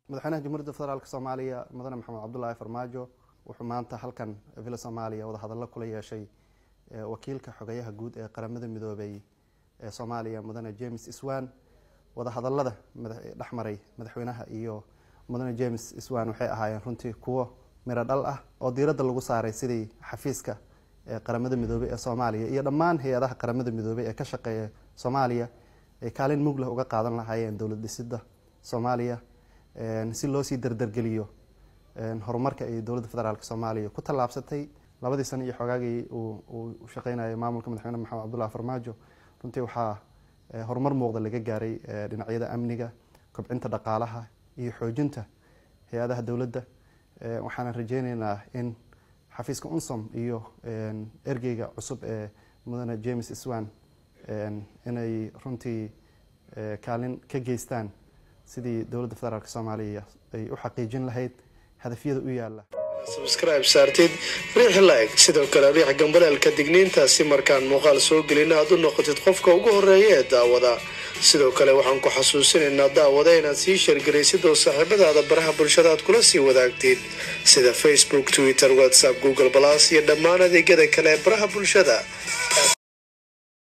madaxweynaha jamhuuriyadda federaalk soomaaliya mudane maxamed cabdulaahi farmaajo wuxuu maanta halkan villa soomaaliya wadahadallo kula yeeshay wakiilka xogayaha guud ee qaramada midoobay ee soomaaliya mudane james iswan wadahadalada dhexmaray madaxweynaha iyo mudane james iswan waxay ahaayeen runtii kuwo miro dhal ah oo diiradda lagu saaray sidii xafiiska qaramada midoobey ee soomaaliya iyo dhammaan hay-adaha qaramada midoobey ee ka shaqeeya soomaaliya ay kaalin muglah uga qaadan lahaayeen dowlad dhisida soomaaliya si loo sii dardargeliyo horumarka ay dowladda federaalk soomaaliya ku tallaabsatay labadii sano iyo xoogaagii uu shaqeynayay maamulka madaxweyne maxamed cabdullahi farmaajo runtii waxaa horumar muuqda laga gaaray dhinacyada amniga kobcinta dhaqaalaha iyo xoojinta hay-adaha dowladda waxaana rajeyneynaa in xafiiska unsom iyo ergeyga cusub ee mudane james iswan inay runtii kaalin ka geystaan sidii dowladda federaalk soomaaliya ay u xaqiijin lahayd hadafyada u yaala subscribe saartid riix like sidoo kale riix gambaleelka digniintaasi markaan muuqaal soo gelin aad u noqotid qofka ugu horeeya ee daawada sidoo kale waxaan ku xasuusinaynaa daawada inaad sii sheergaraysid oo saaxiibadaada baraha bulshada aad kula sii wadaagtid sida facebook twitter whatsapp google balas iyo dhammaan adeegyada kale ee baraha bulshada